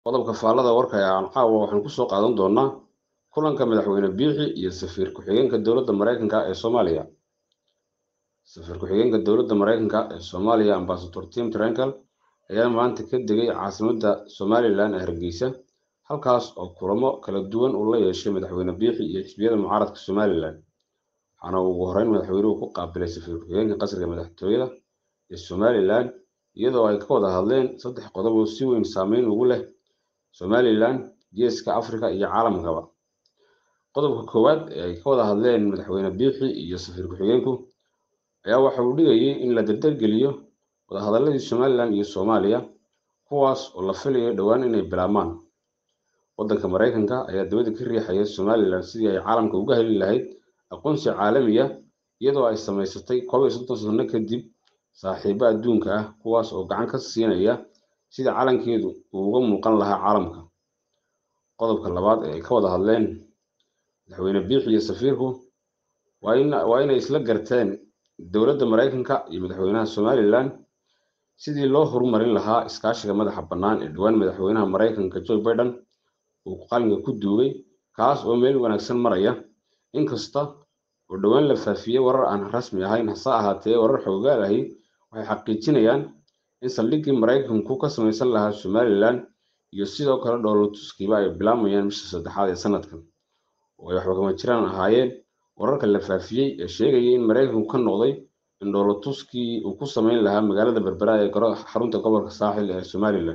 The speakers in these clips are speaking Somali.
qodobka faallada warka ee aan caawa waxaan kusoo qaadan doonaa kulanka madaxweyne biixi iyo safiir ku-xigeenka dowladda maraykanka ee soomaaliya safiir ku-xigeenka dowladda maraykanka ee soomaaliya ambasador tim trenkel ayaa maanta ka degay caasimadda somalilan ee hargeysa halkaas oo kulamo kala duwan uu la yeeshay madaxweyne biixi iyo xisbiyada mucaaradka somalilan waxaana ugu horreyn madaxweynuhu ku qaabilay safiir ku-xigeenka qasriga madaxtooyada ee somalilan iyadoo ay ka wada hadleen saddex qodob oo si weyn saameyn ugu leh somalilan geeska afrika iyo caalamkaba qodobka koowaad ee ay ka wada hadleen madaxweyne biixi iyo safiir ku-xigeenku ayaa waxa uu dhigayay in la dardargeliyo wadahadaladii somalilan iyo soomaaliya kuwaas oo la filayo dhowaan inay bilaabmaan waddanka maraykanka ayaa dabada ka riixaya somalilan sidii ay caalamka uga heli lahayd aqoonsi caalamiya iyadoo ay samaysatay koob iyo soddon sano kadib saaxiibo adduunka ah kuwaas oo gacan ka siinaya sida calankeedu uu uga muuqan lahaa caalamka qodobka labaad ee ay ka wada hadleen madaxweyne biixi iyo safiirku waa inay isla garteen dowladda maraykanka iyo madaxweynaha somalilan sidii loo horumarin lahaa iskaashiga madaxa bannaan ee dhowaan madaxweynaha maraykanka joe biden uu qalinka ku duugay kaas oo meel wanaagsan maraya inkasta oo dhowaan la faafiyey warar aan rasmi ahayn hase ahaatee warar xoogaal ahi waxay xaqiijinayaan in saldhiggii maraykanku ka samaysan lahaa somalilan iyo sidoo kale dhoolotuskiiba ay bilaabayaan bisha saddexaad ee sanadkan oo ay waxba kama jiraan ahaayeen wararka la faafiyey ee sheegayay in maraykanku ka noqday in dhoolotuskii uu ku samayn lahaa magaalada berbera ee xarunta gobolka saaxil ee somalilan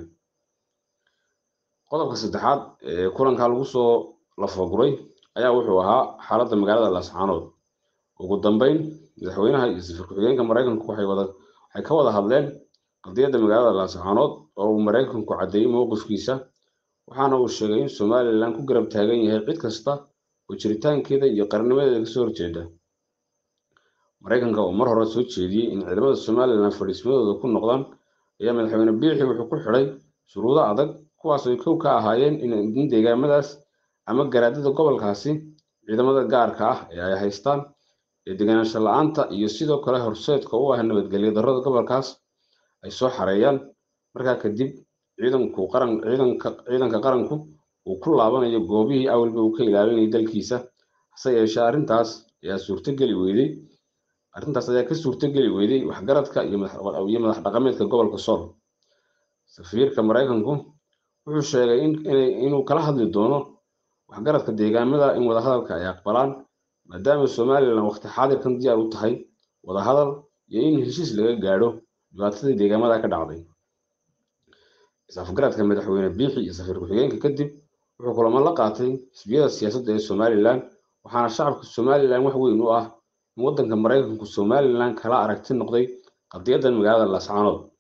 qodobka saddexaad ee kulankaa lagu soo lafaguray ayaa wuxuu ahaa xaaladda magaalada laascaanood ugu dambeyn madaxweynaha iyo safiir ku-xigeenka maraykanku waxay ka wada hadleen qadiyadda magaalada laascaanood oo uu maraykanku caddeeyey mowqifkiisa waxaana uu sheegay in somalilan ku garab taagan yahay cid kasta oo jiritaankeeda iyo qarnimadeeda kasoo horjeeda maraykanka oo mar hore soo jeediyey in ciidamada somalilan fadhiismadooda ku noqdaan ayaa madaxweyne biixi wuxuu ku xidhay shuruudo adag kuwaas ay kow ka ahaayeen in deegaamadaas ama garaadada gobolkaasi ciidamada gaarka ah ee ay haystaan ee deganaansho la-aanta iyo sidoo kale horseedka u ah nabadgelyo darrada gobolkaas ay soo xareeyaan markaa kadib ciidanku qaran ciidanka ciidanka qaranku uu ku laabanayo goobihii awalba uu ka ilaalinayay dalkiisa hase yeeshee arrintaas ayaa suurtogeli weyday arrintaas ayaa ka suurtogeli weyday waxgaradka iyo madax dhaqameedka gobolka sool safiirka maraykanku wuxuu sheegay inuu kala hadli doono waxgaradka deegaamada in wadahadalka ay aqbalaan maadaama somalilan waqti xaadirkan diyaar u tahay wadahadal iyo in heshiis laga gaadho dhibaatadii deegaamada ka dhacday is-afgaradka madaxweyne biixi iyo safiir ku-xigeenka kadib wuxuu kulamo la qaatay xisbiyada siyaasadda ee somalilan waxaana shacabka somalilan wax weyn u ah in waddanka maraykanku somalilan kala aragti noqday qadiyaddan magaalada laascaanood